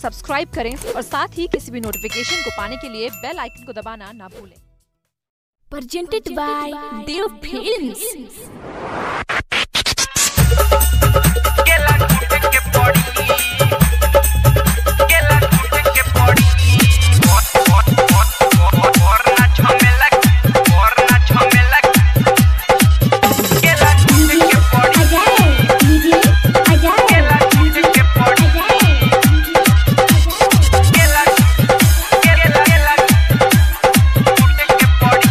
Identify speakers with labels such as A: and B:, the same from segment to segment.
A: Subscribe करें और साथ ही किसी भी नोटिफिकेशन को पाने के लिए बेल आइकन को दबाना ना भूलें
B: presented by Dev Films.
C: केला कूट के पड़ी केला कूट के पड़ी और और और और ना झमेला और ना झमेला केला कूट के पड़ी केला कूट के पड़ी केला केला केला कूट के पड़ी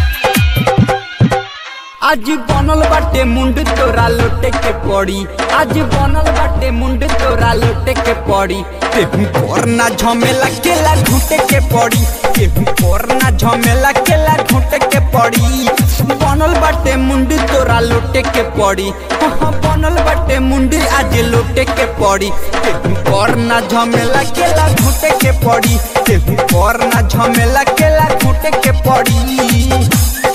D: आज बनल बाटे मुंड तोरा लोटे के पड़ी आज बनल बाटे मुंड तोरा लोटे के पड़ी केहू पर ना झमेला केला घुटे के पड़ी केहू पर ना झमेला केला घुटे के पड़ी बनल बाटे मुंड तोरा लोटे के पड़ी हाँ बनल बाटे मुंड आज लोटे के पड़ी केहू पर ना झमेला केला घुटे के पड़ी केहू पर ना झमेला केला घुटे के पड़ी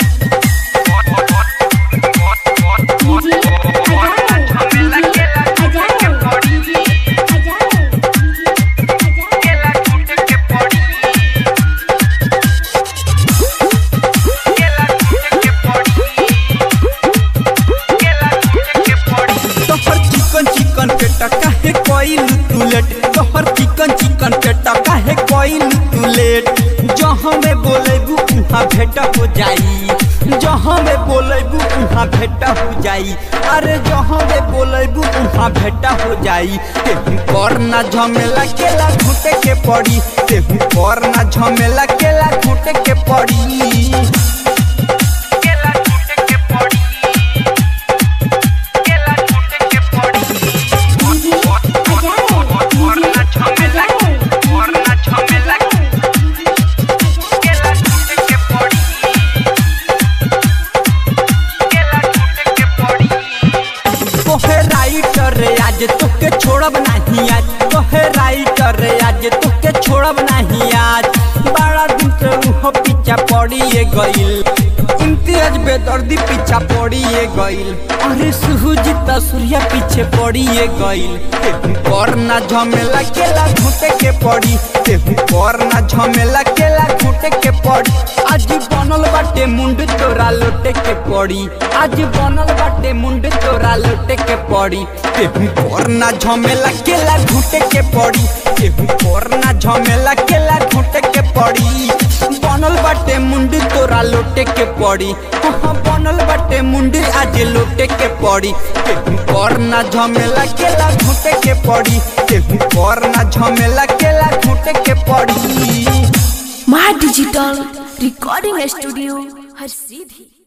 D: तोहर चिकन चिकन के टका है कोइल तू लेट तोहर चिकन चिकन के टका है कोइल तू लेट जहाँ में बोलेबू उहाँ भेट हो जाई जहाँ में बोलेबू उहाँ भेट हो जाई अरे जहाँ में बोलेबू उहाँ भेट हो जाई तेहू पर ना झमेला केला घुटे के पड़ी तेहू पर ना झमेला केला घुटे के पड़ी तोहे राइटर रे आज तोके छोड़ब नहीं आज तोहे राइटर रे आज तोके छोड़ब नहीं आज बड़ा दिन से उहो पीछा पड़िए गइल इम्तियाज बेदर्दी पीछा पड़िए गइल अरे सुहुजित सूर्या पीछे पड़िए गइल तेहू पर ना झमेला केला घुटे के पड़ी तेहू पर ना झमेला केला घुटे के पड़ी आज बनल बाटे मुंड तोरा लोटे के पड़ी आज बनल बाटे मुंड तोरा लोटे के पड़ी तेहू पर ना झमेला केला घुटे के पड़ी तेहू पर ना झमेला केला घुटे के पड़ी बनल बाटे मुंड तोरा लोटे के पड़ी हाँ बनल बाटे मुंड आज लोटे के पड़ी तेहू पर ना झमेला केला घुटे के पड़ी तेहू पर ना झमेला केला घुटे के पड़ी
B: My Digital Recording Studio, हर सीधी